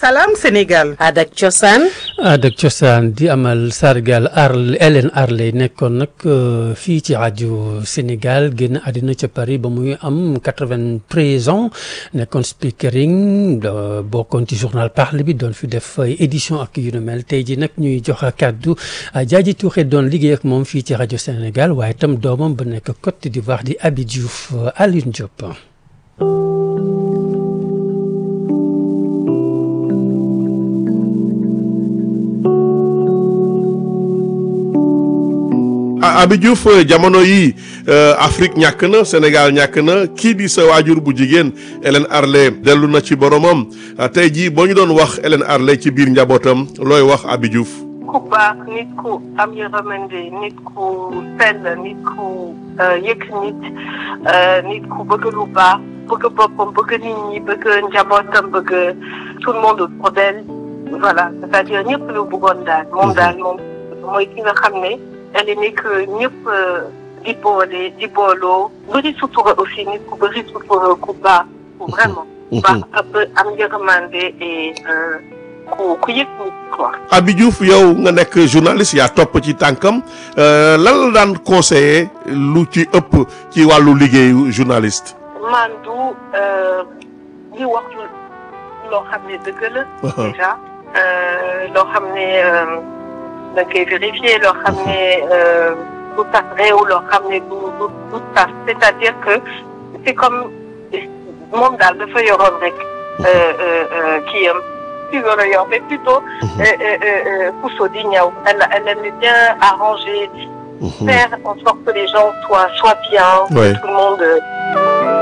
Salam Sénégal. Adak Cosaan. Adak Cosaan di amal sargal Arl Hélène Arley nekkoon nag fii ci rajo Sénégal génn àddina ca Paris ba muy am quatre-vingt-treize ans nekkoon speakering bokkoon ci journal Parle bi doon fi def édition ak yu nu mel tey ji nag ñuy jox kàddu Diadji Touré doon liggéey ak moom fii ci rajo Sénégal waaye itam doomam ba nekk Côte d'Ivoire di Abi Diouf Alioune Diop. Abi Diouf jamono yi Afrique ñàkk na Sénégal ñàkk na kii di sa waajur bu jigéen Hélène Arley dellu na ci boromam tey jii boo ñu doon wax Hélène Arley ci biir njabootam looy wax Abi Diouf. ku baax nit ku am yërmande nit ku sell nit ku yëg nit nit ku bëgg lu baax bëgg boppam bëgg nit ñi bëgg njabootam bëgg tout le monde autour d'elle voilà c'est-à-dire ñëpp lu bëggoon daal moom daal moom mooy ki nga xam ne elle est nekk ñëpp di boole di booloo bëri sutura aussi nit ku bëri sutura ku baax ku vraiment baax am yërmande et ku ku yëg nit quoi. Abi Diouf yow nga nekk journaliste yaa topp ci tànkam lan la daan conseiller lu ci ëpp ci wàllu liggéeyu journaliste. man du li wax loo xam ne dëgg la. déjà loo xam ne da nga koy vérifier loo xam ne du tax réew loo xam ne du du du tax c'est-à-dire que c'est comme moom daal dafa yoroon rek kii am. mais plutôt Pousso di ñëw elle elle aime bien arranger faire en sorte que les gens soient soient bien Ouais. que tout le monde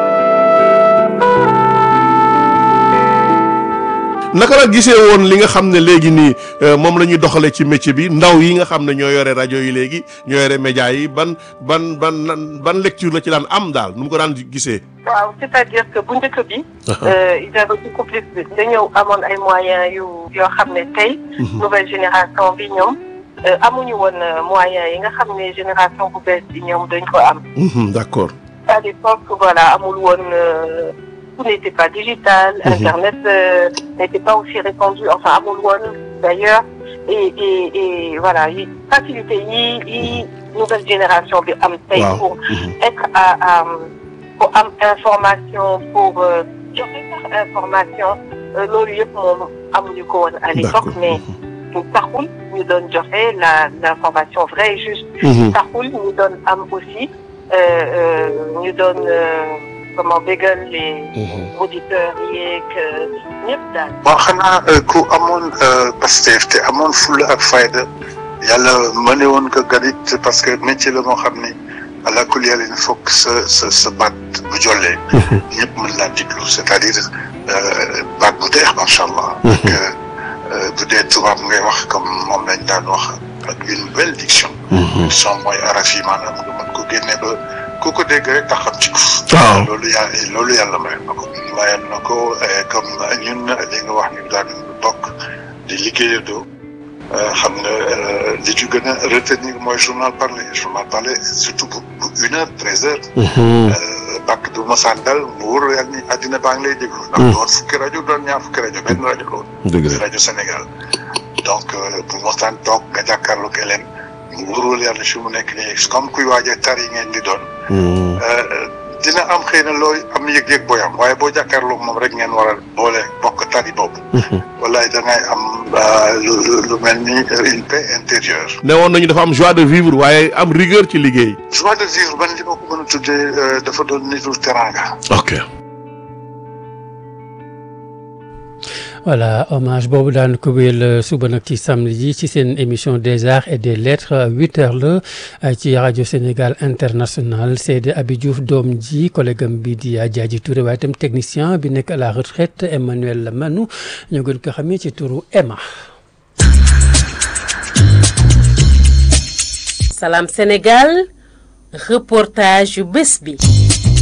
naka la gisee woon li nga xam ne léegi nii moom la ñuy doxalee ci métier bi ndaw yi nga xam ne ñoo yore rajo yi léegi ñoo yore média yi ban ban ban ban lecture la ci daan am daal nu mu ko daan gisee. waaw c'est-à-dire que bu njëkk bi ils avaient beaucoup plus dañoo amoon ay moyens yu yoo xam ne tey nouvelle génération bi ñoom amuñu woon moyens yi nga xam ne génération bu bees bi ñoom dañ ko am Mhm, d'accord. à l'époque voilà amul woon tout n'était pas digital internet euh, n'était pas aussi répandu enfin amul woon d'ailleurs et et et voilà yi facilité yi yi nouvelle génération bi am tey Waaw. pour être à à pour am information pour euh, joxe sax information euh, loolu yëpp moom amuñu ko woon à l'époque D'accord. mais taxul ñu doon joxe la l'information vraie et juste Mhm. taxul ñu doon am aussi euh, euh, ñu doon euh, comment bégal les auditeurs yeeg ñëpp daal. bon xanaa ku amoon Pastef te amoon fulla ak fayda yàlla mëne woon ko ganit parce que métier la moo xam ni àla kulli yàlla il faut que sa sa sa baat bu jollee ñëpp mën laa diglu c'est-à-dire baat bu deex macha allah ak bu dee tubaab ngay wax comme moom lañ daan wax ak une belle diction diction mooy araf yi maanaam nga mën ko génne ba ku ko dégg rek taxam ci Waaw. loolu yàlla loolu yàlla may na ko mayoon na ko eh, comme ñun li nga wax ni daan bokk di liggéeyandoo eh, xam nga eh, li ci gën a retenir mooy journal parlé journal parlé surtout bu bu une heure treize heures bàkk du mosaan dal mu wóor yàlla ni àddina baa ngi lay déglu ndax doon fukki rajo doon ñaar fukki rajo benn rajo loolu dëgg la. rajo Sénégal donc eh, bu mosaan toog nga jàkkaarloog Hélène mu wóorul yàlla fi mu nekk nii comme kuy waajee tar yi ngeen di doon dina am xëy na looy am yëg-yëg booy am waaye boo jàkkaarloog moom rek ngeen war a boole bokk tari boobu. wallaay da ngay am lu lu lu mel ni une paix intérieure. ne woon nañu dafa am joie de vivre waaye am rigueur ci liggéey. joie de vivre man li ma ko mën a tuddee dafa doon nitu teranga. ok. voilà hommage boobu daan ko wéyal suba nag ci samedi ji ci seen émission des arts et des lettres huit heures la ci rajo Sénégal international Seydi Abi Diouf doom ji collègue am bi di Diadji Touré waaye itam technicien bi nekk à la retraite Emmanuel Manou ñu gën ko xamee ci turu Emma. Salam Sénégal reportage yu bés bi.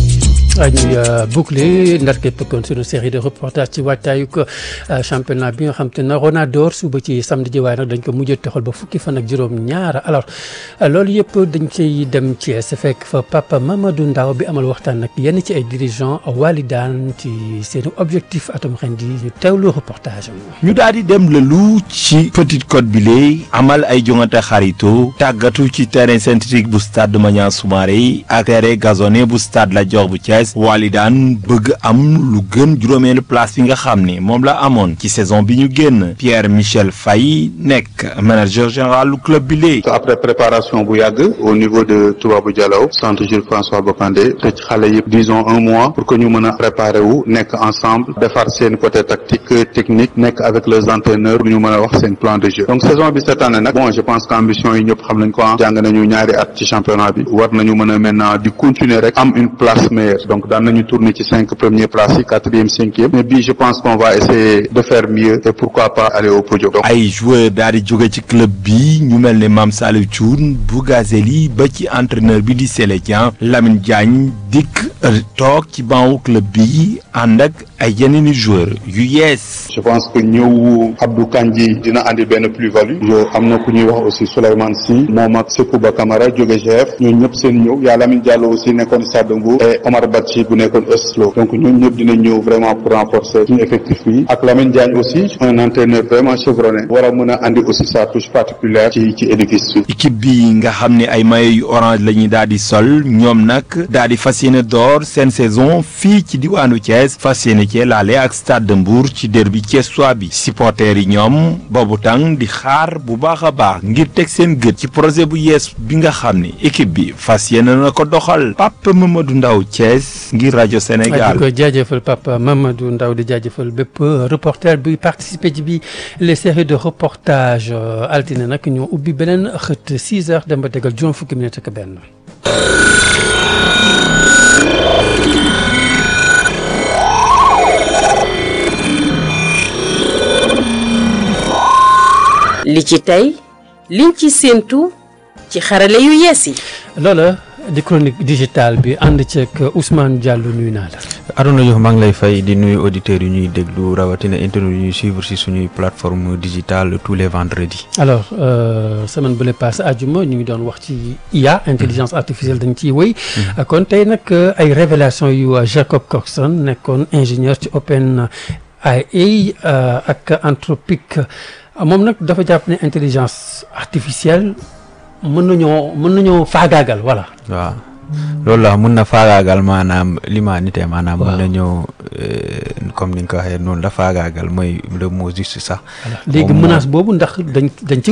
ñuy boucler ndar képp kon suñu série de reportage ci waajtaayu ko championnat bi nga xam te ne Ronador suba ci samedi ji waaye nag dañ ko mujjee toxal ba fukki fan ak juróom ñaar alors loolu yëpp dañ ciy dem Thiès fekk fa Papa Mamadou Ndaw bi amal waxtaan nag yenn ci ay dirigeants Walidane ci seen objectif atum ren di ñu teewlu reportage am. ñu daal di dem lëlu ci Petite Côte bi léegi amal ay jongante xarito tàggatu ci terrain synthétique bu stade Maniang Soumaré ak terrain gazonné bu stade Lat Dior bu Thiès Walidane bëgg am lu gën juróomeelu place bi nga xam ni moom la amoon ci saison bi ñu génn Pierre Michel Faye nekk manager général lu club bi léegi. après préparation bu yàgg au niveau de Toubabou Dialaw centre Jules François Bocandé te ci xale yëpp disons un mois pour que ñu mën a préparer wu nekk ensemble defar seen côté tactique technique nekk avec les entraîneurs pour ñu mën a wax seen plan de jeu donc saison bi cette année nag bon je pense que ambition yi ñëpp xam nañ ko jàng nañu ñaari at ci championnat bi war nañu mën a maintenant di continuer rek am une place meilleure donc daan nañu tourner ci cinq premières places yi quatrième cinquième mais bii je pense qu'on va essayer de faire mieux et pourquoi pas aller au podium. ay joueurs daal di jóge ci club bi ñu mel ne Mame Saliou Thioune Bougazeli ba ci entraîneur bi di Sélé Dieng Lamine Diagne dikk toog ci bancu club bi ànd ak ay yeneen i joueurs yu yees. je pense que ñëw Abdou Kandji dina andi benn plus-value. yo am na ku ñuy wax aussi Souleymane Sy moom ak Sekouba Camara jóge GF ñooñu ñëpp seen ñëw yaa Lamine Diallo aussi nekkoon Stade de Mbour et Omar Badji bu nekkoon Oslo donc ñooñu ñëpp dina ñëw vraiment pour renforcer suñu effectif bi ak Lamine Diagne aussi un entraîneur vraiment chevronné war a mën a andi aussi sa touche particulière ci ci édifice bi. équipe bi nga xam ne ay maillot yu orange la ñuy daal di sol ñoom nag daal di fas yéene door seen saison fii ci diwaanu Thiès fas yéene cee laale ak Stade de Mbour ci derby thiessois bi supporters yi ñoom boobu tàng di xaar bu baax a baax ngir teg seen gët ci projet bu yees bi nga xam ne équipe bi fas yéene na ko doxal Papa Mamadou Ndaw Thiès ngir rajo Sénégal. di ko jaajëfal Papa Mamadou Ndaw di jaajëfal bépp reporter bi participer ci bi les séries de reportage altine nag ñoo ubbi beneen xët 6 heures dem ba tegal juróom fukki minutes ak benn. li ci tey liñ ci séentu ci xarale yu yees yi. loola di chronique digitale bi ànd ceeg Ousmane Diallo nuyu naa la. Arona Diouf maa ngi lay fay di nuyu auditeurs yu ñuy déglu rawatina internet yu ñuy suivre si suñuy plateforme digitale tous les vendredis. alors semaine bu le passé àjjuma ñu ngi doon wax ci IA intelligence artificielle dañ ciy wéy. kon tey nag ay révélation yu Jacob Coxon nekkoon ingénieur ci Open AI ak Anthropic moom nag dafa jàpp ne intelligence artificielle mën nañoo mën nañoo faagaagal voilà. waaw loolu la mun na faagaagal maanaam l'humanité maanaam. mun na ñëw comme ni nga ko waxee noonu la faagaagal mooy le mot juste sax. léegi menace boobu ndax dañ dañ ci